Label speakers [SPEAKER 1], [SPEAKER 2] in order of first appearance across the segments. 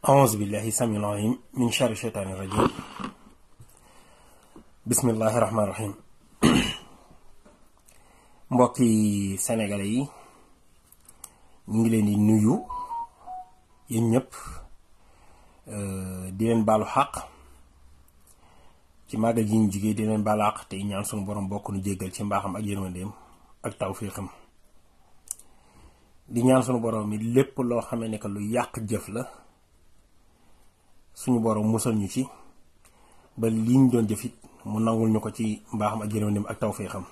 [SPEAKER 1] أعوذ بالله السميع العليم من شر الشيطان الرجيم بسم الله الرحمن الرحيم mbokki sénégalais yi ñu ngi leen di nuyu yéen ñëpp di leen baalu xaq ci màggal gi ñu jugee di leen baalu xaq te ñaan sunu borom bokk nu jéggal ci mbaaxam ak yërmandeem ak tawfiixam di ñaan sunu borom mi lépp loo xamee ne que lu yàq jëf la suñu borom musal ñu ci ba lii ñu doon jëfit mu nangul ñu ko ci mbaaxam ak yërmandeem ak tawfiixam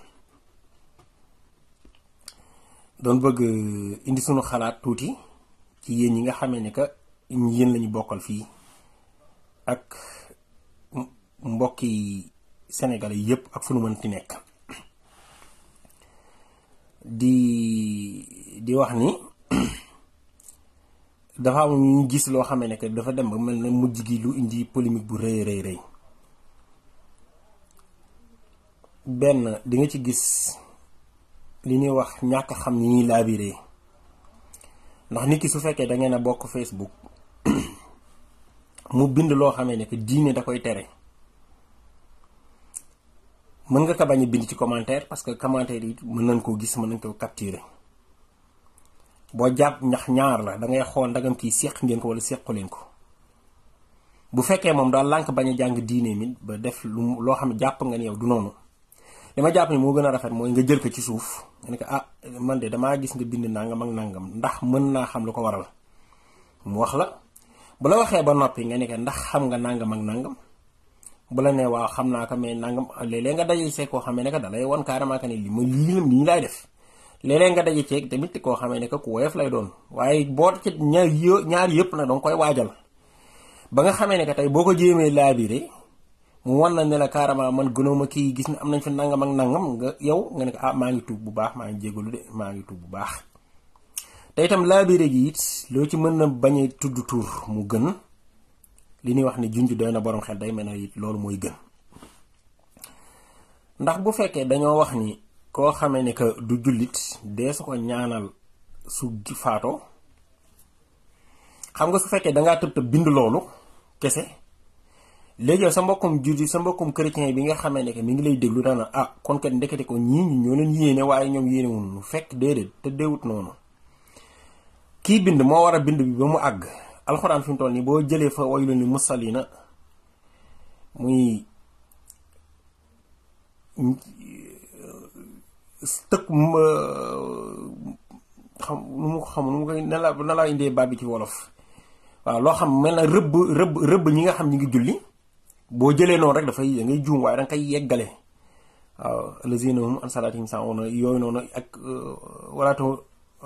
[SPEAKER 1] doon bëgg indi suñu xalaat tuuti ci yéen ñi nga xamee ne que yéen lañu bokkal fii ak mbokki sénégalais yépp ak fu nu mënti nekk di di wax ni dafa am ñu gis loo xamee ne que dafa dem ba mel na mujj gi lu indi polémique bu rëy rëy rëy benn di nga ci gis li ñuy wax ñàkk xam ni ñuy laabiree ndax nit ki su fekkee da ngeen a bokk Facebook mu bind loo xamee ne que diine da koy tere mën nga ko bañ a bind ci commentaire parce que commentaire yi mën nañ koo gis mën nañ koo capturer boo jàpp ndax ñaar la da ngay xool ndagam kii séq ngeen ko wala séqu leen ko bu fekkee moom daal lànk bañ a jàng diine mi ba def lu loo xam ne jàpp nga ni yow du noonu li ma jàpp ni moo gën a rafet mooy nga jël ko ci suuf nga ne ko ah man de damaa gis nga bind nangam ak nangam ndax mën naa xam lu ko waral mu wax la bu la waxee ba noppi nga ne ko ndax xam nga nangam ak nangam bu la nee waaw xam naa ko mais nangam léeg-léeg nga daje see koo xamee ne que da lay wan carrément que ne li ma lii la nii laay def léeg-léeg nga daje ceeg tamit koo xamee ne que ku woyof lay doon waaye boo ci ñaar yë ñaar yëpp nag danga koy waajal ba nga xamee ne que tey boo ko jéemee laabiré mu wan na ne la carrément man gënooma kii gis na am nañ fi nangam ak nangam nga yow nga ne ko ah maa ngi tuub bu baax maa ngi jégalu de maa ngi tuub bu baax te itam laabiré gi it loo ci mën na bañ a tudd tur mu gën li ñuy wax ne junj doy na borom xel day mel ne it loolu mooy gën ndax bu fekkee dañoo wax ni koo xamee ne que du jullit dee su ko ñaanal su faatoo xam nga su fekkee dangaa tëb tëb bind loolu kese léegi yow sa mbokkum jullit sa mbokkum chrétien bi nga xamee ne que mi ngi lay déglu dana ah kon kat ndekete ko ñii ñi ñoo leen yéene waaye ñoom yéene wuñu fekk déedéet te déewut noonu kii bind moo war a bind bi ba mu àgg alxuraan fi mu toll nii boo jëlee fa waylun lil musalliina muy tëkk xam nu mu xam nu mu koy ne la na laa indee baat bi ci wolof waaw loo xam mel na rëbb rëbb rëbb ñi nga xam ñi ngi julli boo jëlee noonu rek dafay da ngay juum waaye da nga koy yeggale waaw lazina hum an salaatihim saahuun yooyu noonu ak walaatu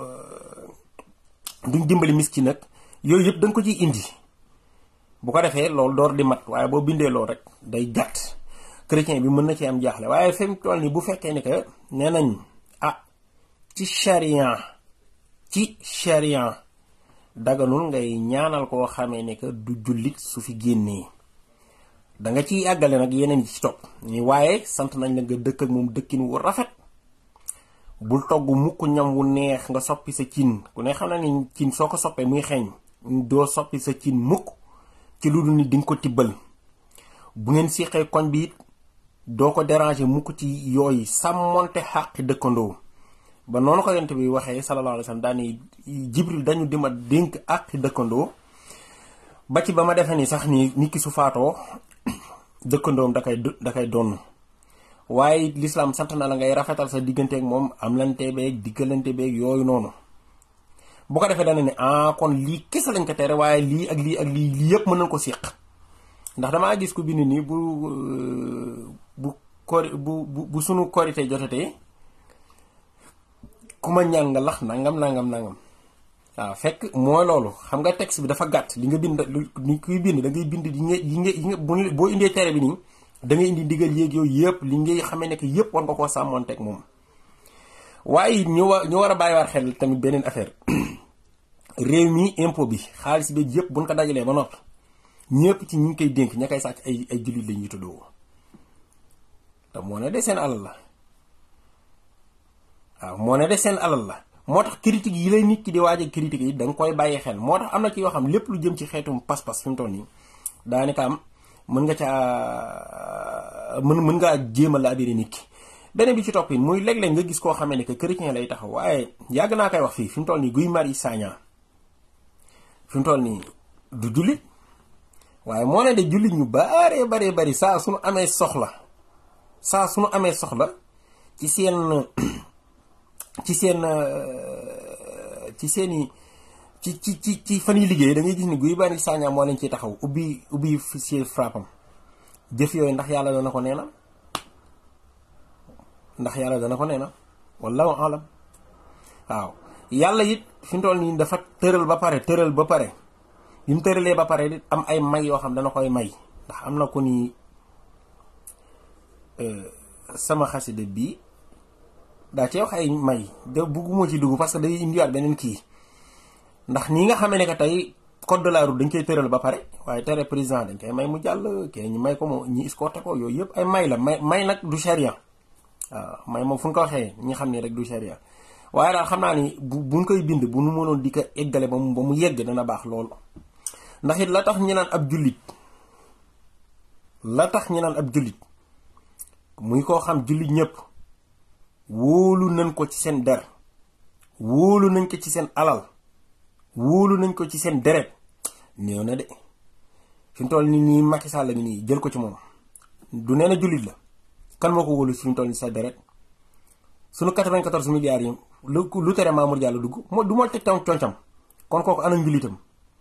[SPEAKER 1] duñ dimbali miskin nag yooyu yëpp da nga ko ciy indi bu ko defee loolu door di mat waaye boo bindee loolu rek day gàtt chrétien bi mën na ci am jaaxle waaye fi mu toll nii bu fekkee ne que nee nañ ah ci charia ci charia daganul ngay ñaanal koo xamee ne que du jullit su fi génnee da nga ciy àggale nag yeneen yi ci topp ni waaye sant nañ la nga dëkk ak moom dëkkin wu rafet bul togg mukk ñam wu neex nga soppi sa cin ku ne xam na ni cin soo ko soppee muy xeeñ doo soppi sa cin mukk ci lu dul ni di nga ko tibbal bu ngeen siixee koñ bi it doo ko déranger mukk ci yooyu sàmmonte xàqi dëkkandoo ba noonu ko yonent bi waxee sallallahu alayhi wa sallam daani jibril dañu dima dénk àqi dëkkandoo ba ci ba ma defee ni sax ni nit ki su faatoo dëkkandoom da koy da koy donn waaye lislaam sant na la ngay rafetal sa diggante ak moom am lante beeg diggalante beeg yooyu noonu bu ko defee dana ne ah kon lii kese lañ ko tere waaye lii ak lii ak lii lii yëpp mën nañ ko séq ndax damaa gis ku bind nii bu bu kori bu bu sunu korité jotatee ku ma ñaan nga lax nangam nangam nangam waaw fekk mooy loolu xam nga texte bi dafa gàtt li nga bind ni kuy bind da ngay bind yi nga yi nga yi nga boo indee tere bi nii da ngay indi ndigal yéeg yooyu yëpp li ngay xamee ne que yëpp war nga koo sàmmoonteeg moom waaye ñu war ñu war a bàyyiwaat xel tamit beneen affaire réew mi impôt bi xaalis bi yëpp buñ ko dajalee ba noppi ñëpp ci ñi ngi koy dénk ña koy sàcc ay ay jullit la ñuy tuddoo te moo ne de seen alal la waaw moo ne de seen alal la moo tax critique yi lay nit ki di waaj a critique yi da nga koy bàyyi xel moo tax am na ci yoo xam lépp lu jëm ci xeetum pas-pas fi mu toll nii daanaka am mën nga caa mën mën ngaa jéem a laabiri nit ki beneen bi ci topp yi muy léeg-léeg nga gis koo xamee ne que chrétien lay taxaw waaye yàgg naa koy wax fii fi mu toll nii Guy Marius Sagna fi mu toll nii du jullit waaye moo ne de jullit ñu baree baree bari saa suñu amee soxla saa suñu amee soxla ci seen ci seen ci seeni ci ci ci ci fan yi liggéey da ngay gis ni Guy Marius Sagna moo leen ciy taxaw ubbi ubbi si frappam jëf yooyu ndax yàlla dana ko neenal ndax yàlla dana ko neena wallahu alam waaw yàlla it fi mu toll nii dafa tëral ba pare tëral ba pare bi mu tëralee ba pare it am ay may yoo xam dana koy may ndax am na ko ni sama xasida bii daa cee wax ay may de bugguma ci dugg parce que day indiwaat beneen kii ndax ñi nga xamee ne que tey code de la route dañ koy tëral ba pare waaye tere président dañ koy may mu jàll kee ñu may ko mo ñi escorté ko yooyu yëpp ay may la may may nag du charia waaw may moom fu ñu ko waxee ñi xam ne rek du charia waaye daal xam naa ni bu buñ koy bind bu nu mënoon di ko eggale ba mu ba mu yegg dana baax lool ndax it la tax ñu naan ab jullit la tax ñu naan ab jullit muy koo xam jullit ñëpp wóolu nañ ko ci seen der wóolu nañ ko ci seen alal wóolu nañ ko ci seen deret néew na de fi mu toll nii nii Macky Sall la nii jël ko ci moom du nee na jullit la kan moo ko wóolu fi mu toll nii sa deret sunu 94 milliards yi lu lu tere Mamour Diallo dugg moo du ma teg tam concam kon kooku ana njullitam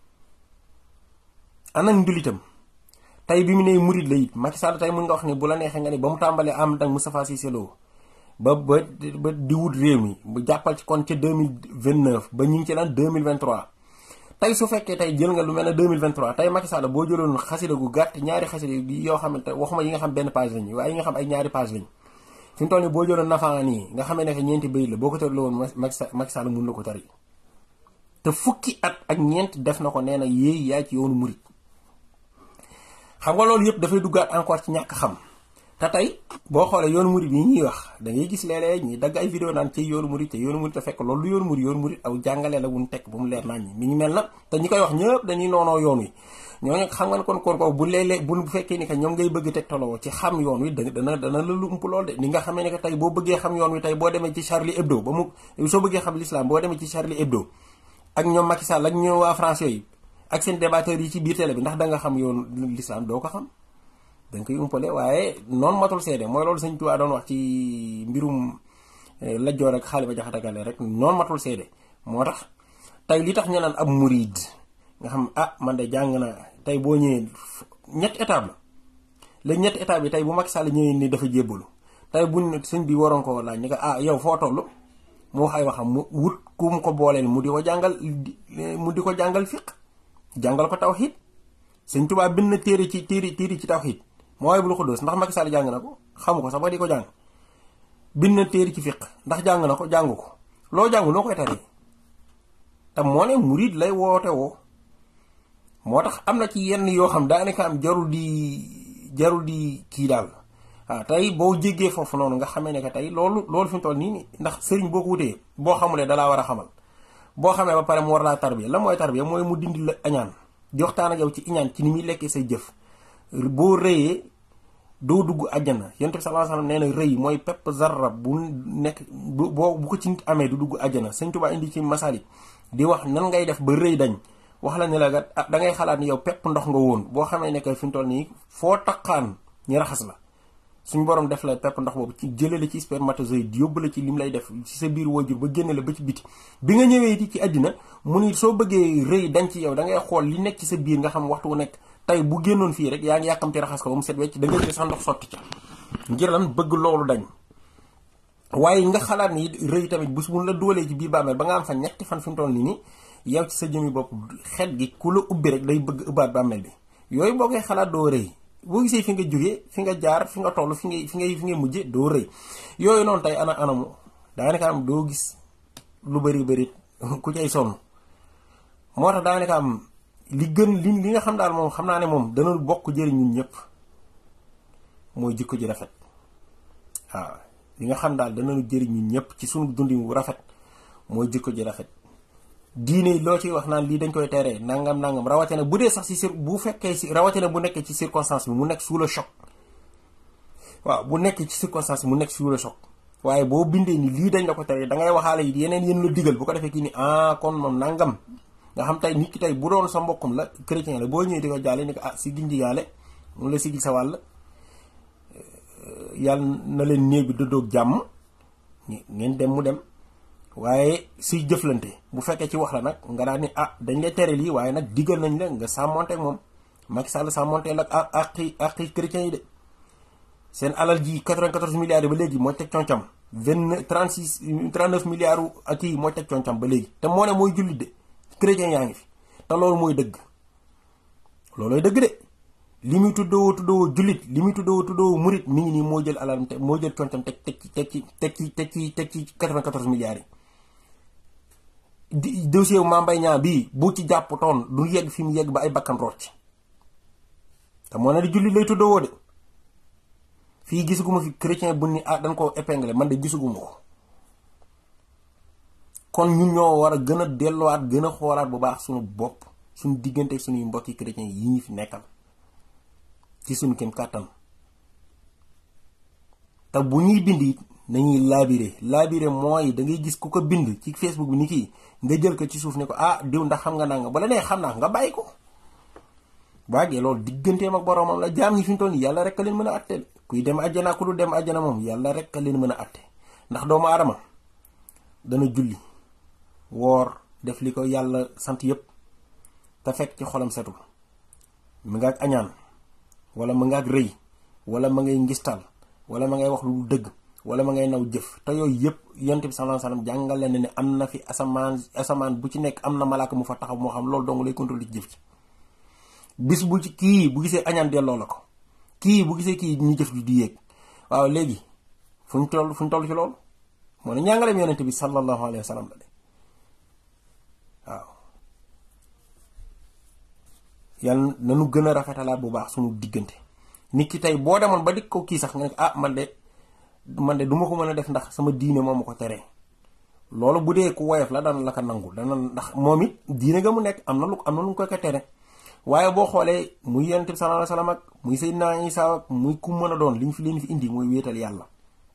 [SPEAKER 1] ana njullitam tey bi mu ne murid la it Macky Sall tey mun nga wax ni bu la neexee nga ni ba mu tàmbalee am ak Moustapha Cissé Lo ba ba ba di wut réew mi bu jàppal ci kon ca 2029 ba ñu ngi ci lan 2023 tey su fekkee tey jël nga lu mel ne 2023 tey Macky Sall boo jëloon xasida gu gàtt ñaari xasida yoo xamante waxuma yi nga xam benn page lañu waaye yi nga xam ay ñaari page lañu fi mu toll nii boo jëloon nafaan yi nga xamee ne ñeenti bayit la boo ko tërloo woon Macky Sall mun na ko tari te fukki at ak ñeent def na ko nee na yéey yaa ci yoonu murit xam nga loolu yëpp dafay duggaat encore ci ñàkk xam te tey boo xoolee yoonu murit yi ñuy wax da ngay gis léeg-léeg ñi dagg ay vidéo naan ci yoonu murit te yoonu murit te fekk loolu lu yoonu murit yoonu murit aw jàngale la wuñ tekk bu mu leer naan ñi mi ngi mel na te ñi koy wax ñëpp dañuy noonoo yoon wi ñooñu xam nga ne kon kon ko bu léeg-léeg bu fekkee ni que ñoom ngay bëgg teg toloo ci xam yoon wi dana dana la lu ump lool de ni nga xamee ne que tey boo bëggee xam yoon wi tey boo demee ci Charlie Hebdo ba mu soo bëggee xam l'islam boo demee ci Charlie Hebdo ak ñoom Macky Sall ak ñoom waa France yooyu ak seen débatteurs yi ci biir télé bi ndax da nga xam yoon l'islam doo ko xam dañ koy umpale waaye noonu matul seede mooy loolu sëñ Tuubaa doon wax ci mbirum lajjoor ak xaali ba jaxatakale rek noonu matul seede moo tax tey li tax ñu naan ab murid nga xam ah man de jàng na tey boo ñëwee ñetti étape la léegi ñetti étape bi tey bu Macky Sall ñëwee ni dafa jébbalu tey buñ sëñ bi waroon ko laaj ni ko ah yow foo toll mu wax ay waxam mu wut ku mu ko booleel mu di ko jàngal mu di ko jàngal fiq jàngal ko tawxiid sëñ Tuubaa bind na téere ci téere téere ci tawxiid mooy bul xuddoos ndax Macky Sall jàng na ko xamu ko sax ba di ko jàng bind na téere ci fiq ndax jàng na ko jàngu ko loo jàngu noo koy taree te moo ne murid lay woote woo moo tax am na ci yenn yoo xam daanaka am jarul di jarul di kii daal waaw tey boo jéggee foofu noonu nga xamee ne que tey loolu loolu fi mu toll nii ndax sëriñ boo ko wutee boo xamulee dalaa war a xamal boo xamee ba pare mu war laa tarbiya la mooy tarbiya mooy mu dindi la añaan di waxtaan ak yow ci iñaan ci ni muy lekkee say jëf boo rëyee doo dugg àjjana yonent bi sallallahu alayhi wasallam nee na rëy mooy pepp zarra bu nekk bu boo bu ko ci nit amee du dugg àjjana sëñ Tuubaa indi ci masalik di wax nan ngay def ba rëy dañ wax la ne la gat ah da ngay xalaat ni yow pepp ndox nga woon boo xamee ne que fi mu toll nii foo taqaan ñi raxas la suñ borom def la pepp ndox boobu ci jëlale ci spermatozoïde yóbbu la ci lim lay def ci sa biir wajur ba génne la ba ci biti bi nga ñëwee di ci àddina mu ni soo bëggee rëy dañ ci yow da ngay xool li nekk ci sa biir nga xam waxtu wu nekk tey bu génnoon fii rek yaa ngi yàkkamti raxas ko ba mu set wecc da ngay jël sax ndox sotti ca ngir lan bëgg loolu dañ waaye nga xalaat ni rëy tamit bu mun la doolee ci biir bàmmeel ba nga am fa ñetti fan fi mu toll nii nii yow ci sa jëmi bopp xet gi ku la ubbi rek day bëgg ëbbaat bàmmeel bi yooyu boo koy xalaat doo rëy boo gisee fi nga jógee fi nga jaar fi nga toll fi ngay fi ngay fi ngay mujje doo rëy yooyu noonu tey ana anamu daanaka am doo gis lu bari bari ku cay sonn moo tax daanaka am li gën li li nga xam daal moom xam naa ne moom dana bokk jëriñ ñun ñëpp mooy jikko ji rafet waaw li nga xam daal dana jëriñ ñun ñëpp ci sunu dundin wu rafet mooy jikko ji rafet diine loo ciy wax naan lii dañ koy teree nangam nangam rawatina bu dee sax si sur bu fekkee si rawatina bu nekkee ci circonstance bi mu nekk sous le choc waaw bu nekk ci circonstance bi mu nekk sous le choc waaye boo bindee ni lii dañ la ko teree da ngay waxaale yi yeneen yéen la digal bu ko defee kii ni ah kon moom nangam nga xam tey nit ki tey bu doon sa mbokkum la chrétien la boo ñëwee di ko jaale ni ko ah si gindigaale mu la sigil sa wàll yàlla na leen néeg bi dëddoog jàmm ngeen dem mu dem waaye suy jëflante bu fekkee ci wax la nag nga daan ni ah dañ lay tere lii waaye nag digal nañ la nga sàmmonteeg moom Macky Sall sàmmonteel ak ak àqi àqi chrétiens yi de seen alal ji 94 milliards yi ba léegi mooy teg concam 29 36 39 milliards ak yi mooy teg concam ba léegi te moo ne mooy jullit de chrétiens yaa ngi fi te loolu mooy dëgg loolooy dëgg de li muy tuddoo tuddoo jullit li muy tuddoo tuddoo murit mi ngi nii moo jël alal te moo jël concam teg teg ci teg ci teg ci teg ci teg ci 94 milliards yi di dossier wu Mame Mbaye Niang bii bu ci jàpp toon du yegg fi mu yegg ba ay bakkan rocc te moo ne di jullit lay tuddoo de fii gisuguma fi chrétien bu ni ah dañ ko épinglé man de gisuguma ko kon ñun ñoo war a gën a delluwaat gën a xoolaat bu baax suñu bopp suñu diggante suñuy mbokki chrétien yi ñu fi nekkal ci suñu kem kàttan te bu ñuy bind it nañuy laabire laabire mooy da ngay gis ku ko bind ci Facebook bi ni kii nga jël ko ci suuf ne ko ah diw ndax xam nga naa nga bala nee xam naa nga bàyyi ko waagee loolu digganteem ak boroomam la jaam ñi fi ñu toll nii yàlla rek a leen mën a atte kuy dem àjjana ku du dem àjjana moom yàlla rek a leen mën a atte ndax doomu aadama dana julli woor def li ko yàlla sant yépp te fekk ci xolam setul mu nga ak añaan wala ma nga ak rëy wala ma ngay ngistal wala ma ngay wax lu dëgg wala ma ngay naw jëf te yooyu yëpp yonent bi sallallahu alayhi wasallam jàngale na ne am na fi asamaan asamaan bu ci nekk am na malaaka mu fa taxaw moo xam loolu dong lay contrôler ci jëf ci bis bu ci kii bu gisee añaan delloo la ko kii bu gisee kii ñu jëf ji di yéeg waaw léegi fu ñu toll fu ñu toll ci loolu moo ne ñàngaleem yonent bi sallallahu alayhi wasallam la de waaw yàlla nanu gën a rafetalaat bu baax suñu diggante nit ki tey boo demoon ba dik ko kii sax nga ne ah man de man de duma ko mën a def ndax sama diine moom ma ko teree loolu bu dee ku woyof la dana la ko nangu dana ndax moom it diine ga mu nekk am na lu am na lu ko ko tere waaye boo xoolee muy yonent bi sallallahu alayhi wasallam ak muy Seydina Isa ak muy ku mën a doon liñ fi leen fi indi mooy wéetal yàlla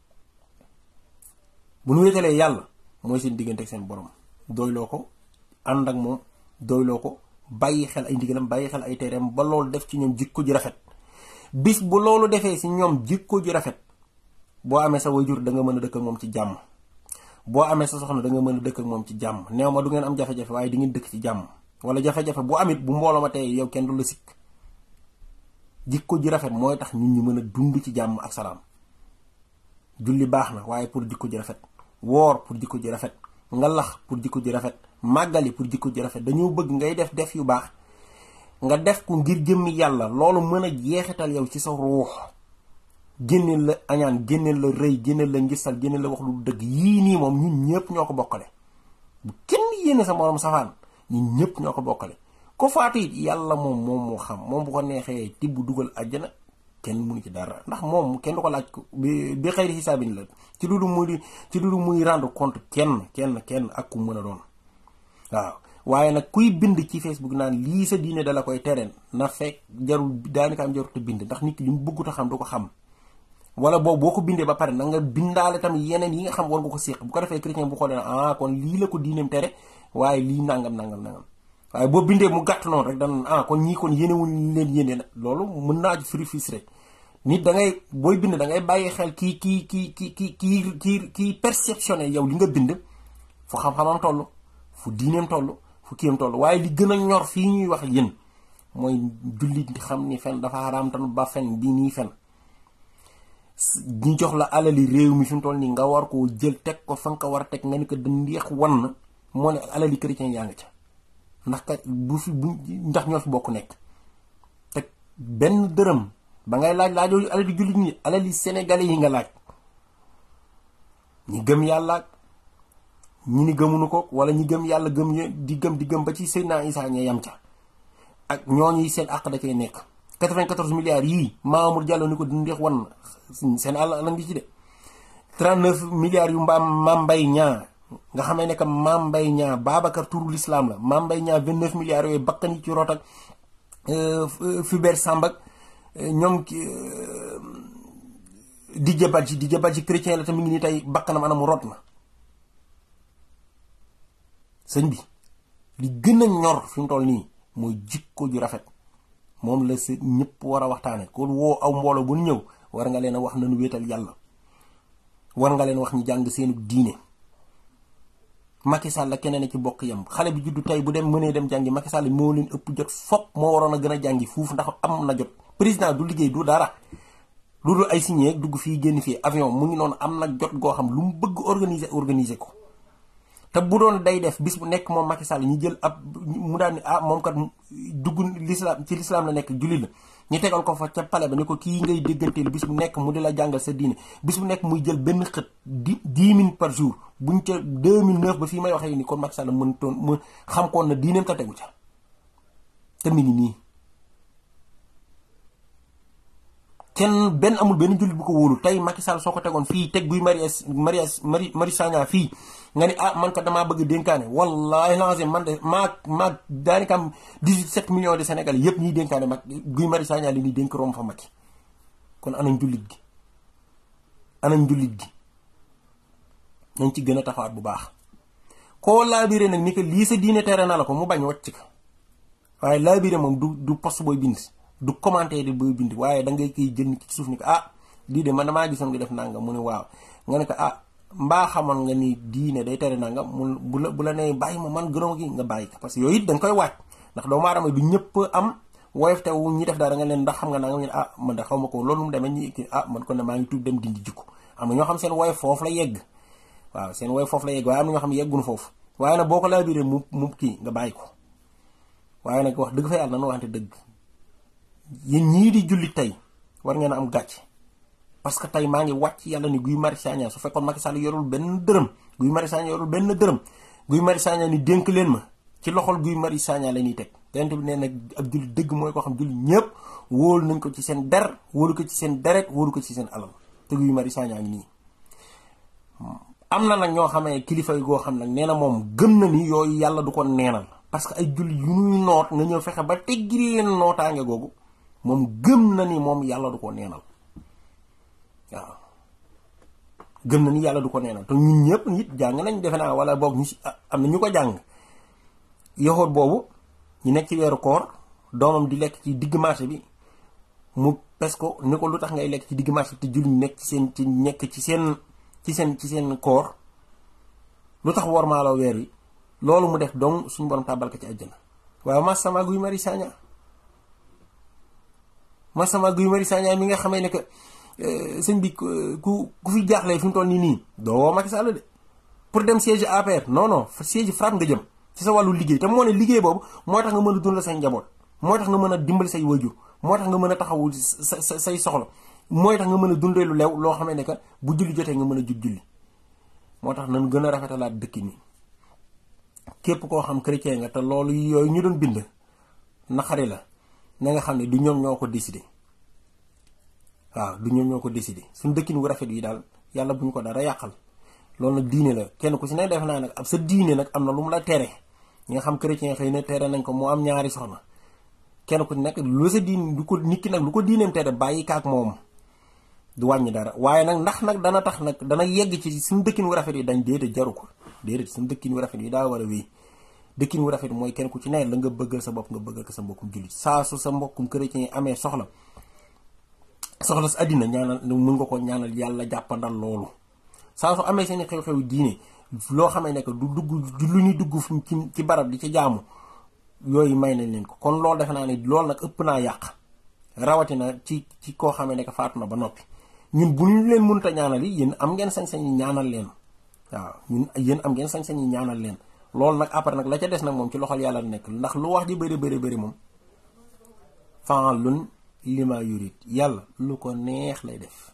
[SPEAKER 1] bu nu wéetalee yàlla mooy seen diggante ak seen borom doyloo ko ànd ak moom doyloo ko bàyyi xel ay ndigalam bàyyi xel ay tereem ba loolu def ci ñoom jikko ji rafet bis bu loolu defee si ñoom jikko ji rafet boo amee sa wayjur da nga mën a dëkk ak moom ci jàmm boo amee sa soxna da nga mën a dëkk ak moom ci jàmm neew ma du ngeen am jafe-jafe waaye di ngeen dëkk ci jàmm wala jafe-jafe bu amit bu mbooloo ma tey yow kenn du la sikk jikko ji rafet mooy tax nit ñi mën a dund ci jàmm ak salaam julli baax na waaye pour jikko ji rafet woor pour jikko ji rafet ngalax pour jikko ji rafet màggali pour jikko ji rafet dañoo bëgg ngay def def yu baax nga def ko ngir jëmmi yàlla loolu mën a jeexital yow ci sa ruux génneel la añaan génneel la rëy génneel la ngisal génneel la wax lu dëgg yii nii moom ñun ñëpp ñoo ko bokkale bu kenn yéene sa moroom safaan ñun ñëpp ñoo ko bokkale ko faatu it yàlla moom moom moo xam moom bu ko neexee tibb dugal àjjana kenn mënu ci dara ndax moom kenn du ko laaj ko bi bi xëyri xisaabin la ci lu dul muy ci lu dul muy rendre compte kenn kenn kenn ak ku mën a doon waaw waaye nag kuy bind ci Facebook naan lii sa diine dala koy tereen na fekk jarul daanaka am jarul te bind ndax nit ki li mu bëggut a xam du ko xam wala boobu boo ko bindee ba pare na nga bindaale tamit yeneen yi nga xam war nga ko séq bu ko defee chrétien bu xoolee na ah kon lii la ko diineem tere waaye lii nangam nangam nangam waaye boo bindee mu gàtt noonu rek dana ah kon ñii kon yéenewuñ leen yéene na loolu mën naa firi fis rek nit da ngay booy bind da ngay bàyyi xel kii kii kii kii kii kii kii kii perceptionné yow li nga bind fu xam-xamam toll fu diineem toll fu kiyam toll waaye li gën a ñor fii ñuy wax yéen mooy jullit xam ni fen dafa xaraam tan ba fen bi nii fen ñu jox la alali réew mi fi mu toll nii nga war koo jël teg ko fa nga ko war a teg nga ni ko dandeex wan moo ne alali chrétien yaa nga ca ndax kat bu fi bu ndax ñoo fi bokk nekk teg benn dërëm ba ngay laaj laajoo alali jullit ñi alali sénégalais yi nga laaj ñi gëm yàlla ñi ni gëmunu ko wala ñi gëm yàlla gëm di gëm di gëm ba ci Seydina Isa ña yam ca ak ñooñu seen àq da cay nekk 94 milliards yii Mamour Diallo ni ko dindeex wan seen àll la ngi ci de 39 milliards yu mbaam Mame Mbaye Niang nga xamee ne que Mame Mbaye Niang Babacar turu l'islam la Mame Mbaye Niang 29 milliards yooyu bakkan yi ci root ak Fulbert Sambak ñoom Didier Badji Didier Badji chrétien la te mi ngi nii tey bakkanam anam rot na sëñ bi li gën a ñor fi mu toll nii mooy jikko ju rafet moom la sa ñëpp war a waxtaane ko woo aw mbooloo bu ñëw war nga leen a wax nañu wéetal yàlla war nga leen wax ñu jàng seenu diine Macky Sall la keneen a ci bokk yam xale bi juddu tey bu dem mënee dem jàngi Macky Sall moo leen ëpp jot fop moo waroon a gën a jàngi fuuf ndax am na jot président du liggéey du dara lu dul ay signé dugg fii génn fii avion mu ngi noonu am na jot goo xam lu mu bëgg organiser organiser ko te bu doon day def bis bu nekk moom Macky Sall ñu jël ab mu daan ni ah moom kat dugg l'islam ci l'islam la nekk jullit la ñu tegal ko fa ca pale ba ni ko kii ngay dégganteel bis bu nekk mu di la jàngal sa diine bis bu nekk muy jël benn xët di dix minutes par jour buñ ca 2009 ba fii may waxee ni kon Macky Sall mën toon mu xam koon na diineem ta tegu ca te mi ngi nii kenn benn amul benn jullit bu ko wóolu tey Macky Sall soo ko tegoon fii teg guy Marius Marius Mari Mari Sagna fii nga ni ah man ko damaa bëgg dénkaane wallahi lazim man de maa maa daanaka am 17 millions de Sénégalais yëpp ñuy dénkaane mag guy Marius Sagna li ñuy dénk rom fa Macky kon anañ jullit gi anañ jullit gi nañ ci gën a taxawaat bu baax koo laabiré nag ni que lii sa diine tere na la ko mu bañ wàcc ko waaye laabiré moom du du poste booy bind du commentaire di booy bind waaye da ngay koy jël ci suuf ni ko ah lii de man damaa gisoon nga def nangam mu ne waaw nga ne ko ah mbaa xamoon nga ni diine day tere nangam mu bu la bu la nee bàyyi ma man gënoo gi nga bàyyi ko parce que yooyu it da nga koy waaj ndax doomu aadama du ñëpp am woyof te wu ñi def dara nga leen ndax xam nga nangam ñu ne ah man da xaw ma ko loolu mu demee ñi ah man kon ne maa ngi tuub dem dindi jikko am na ñoo xam seen woyof foofu la yegg waaw seen woyof foofu la yegg waaye am na ñoo xam yegguñu foofu waaye nag boo ko laabiree mu mu kii nga bàyyi ko waaye nag wax dëgg fa yàlla nanu waxante dëgg yéen ñii di julli tey war ngeen a am gàcce parce que tey maa ngi wàcc yàlla ni Guy Marius Sagna su fekkoon Macky Sall yorul benn dërëm Guy Marius Sagna yorul benn dërëm Guy Marius Sagna ni dénk leen ma ci loxol Guy Marius Sagna la ñuy teg yonent bi nee nag ak julli dëgg mooy koo xam julli ñëpp wóolu nañ ko ci seen der wóolu ko ci seen deret wóolu ko ci seen alal te Guy Marius Sagna ngi nii am na nag ñoo xamee kilifa yi goo xam nag nee na moom gëm na ni yooyu yàlla du ko neenal parce que ay julli yu ñuy noot nga ñëw fexe ba teggi leen nootaange googu moom gëm na ni moom yàlla du ko neenal waaw gëm na ni yàlla du ko neenal te ñun ñëpp nit jàng nañ defe naa wala boog ñu si am na ñu ko jàng yoxoot boobu ñu nekk ci weeru koor doomam di lekk ci digg marché bi mu pes ko ni ko lu tax ngay lekk ci digg marché te julli ñu nekk ci seen ci nekk ci seen ci seen ci seen koor lu tax war maaloo weer wi loolu mu def donc suñu borom tàbbal ko ci àjjana waaye masama Guy Marius Sagna masama Guy Marius Sagna mi nga xamee ne que sëñ bi ku ku fi jaaxlee fi mu toll nii nii doo woo Macky Sall de pour dem siège APR non non siège FRAPP nga jëm ci sa wàllu liggéey te moo ne liggéey boobu moo tax nga mën a dundal say njaboot moo tax nga mën a dimbali say wajur moo tax nga mën a taxawu sa sa say soxla mooy tax nga mën a dundee lu lew loo xamee ne que bu julli jotee nga mën a jug julli moo tax nañ gën a rafetalaat dëkk ni képp koo xam chrétien nga te loolu yooyu ñu doon bind naqari la na nga xam ne du ñoom ñoo ko décidé waaw du ñoom ñoo ko décidé suñ dëkkin wu rafet yi daal yàlla bu ñu ko dara yàqal loolu nag diine la kenn ku si ne def naa nag ab sa diine nag am na lu mu la tere ñi nga xam chrétien xëy na tere nañ ko moo am ñaari soxna kenn ku nekk lu sa diine du ko nit ki nag lu ko diineem tere bàyyi kaak moom du wàññi dara waaye nag ndax nag dana tax nag dana yegg ci suñu dëkkin wu rafet yi dañ déedéet jaru ko déedéet suñu dëkkin wu rafet yi daa war a wéy dëkkin wu rafet mooy kenn ku ci ne la nga bëggal sa bopp nga bëggal ko sa mbokkum jullit saa su sa mbokkum chrétien yi amee soxla soxla sa àddina ñaanal mën nga ko ñaanal yàlla jàppandal loolu saa su amee seen xew-xew diine loo xamee ne que du dugg lu ñuy dugg ci ci barab di ci jaamu yooyu may nañ leen ko kon loolu defe naa ne loolu nag ëpp naa yàq rawatina ci ci koo xamee ne que faatu na ba noppi ñun bu ñu leen mënut a ñaanal yi yéen am ngeen sañ-sañ yi ñaanal leen waaw ñun yéen am ngeen sañ-sañ yi ñaanal leen loolu nag après nag la ca des nag moom ci loxol yàlla nekk ndax lu wax ji bëri bëri bëri moom fa'alun lima yurid yàlla lu ko neex lay def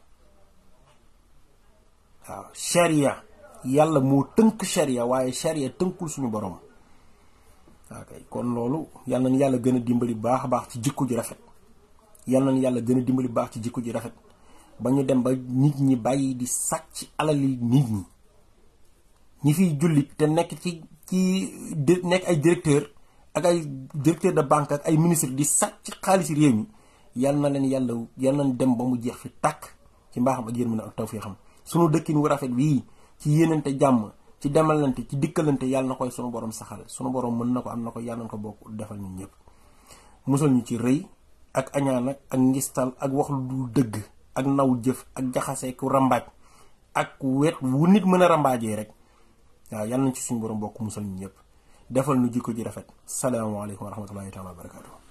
[SPEAKER 1] waaw sharia yàlla moo tënk sharia waaye sharia tënkul suñu borom waaw kay kon loolu yal nañu yàlla gën a dimbali baax a baax ci jikko ji rafet yal nañu yàlla gën a dimbali baax ci jikko ji rafet ba ñu dem ba nit ñi bàyyi di sàcc alali nit ñi ñi fiy jullit te nekk ci ci nekk ay directeur ak ay directeur de banque ak ay ministre di sàcc xaalis réew mi yal na leen yàlla yal nañ dem ba mu jeex fi tàkk ci mbaaxam ak yërmande ak tawfiixam sunu dëkkin wu rafet wii ci yéenante jàmm ci demalante ci dikkalante yàlla na koy sunu borom saxal sunu borom mën na ko am na ko yàlla na ko bokk defal ñun ñëpp musal ñu ci rëy ak añaan ak ak ngistal ak wax lu dul dëgg ak naw jëf ak jaxase ku rambaaj ak wet wu nit mën a rambaajee rek waaw yàlla nañ ci suñu borom bokk musal ñu ñëpp defal nu jikko ji rafet salaamaaleykum wa rahmatullahi taala wa barakatu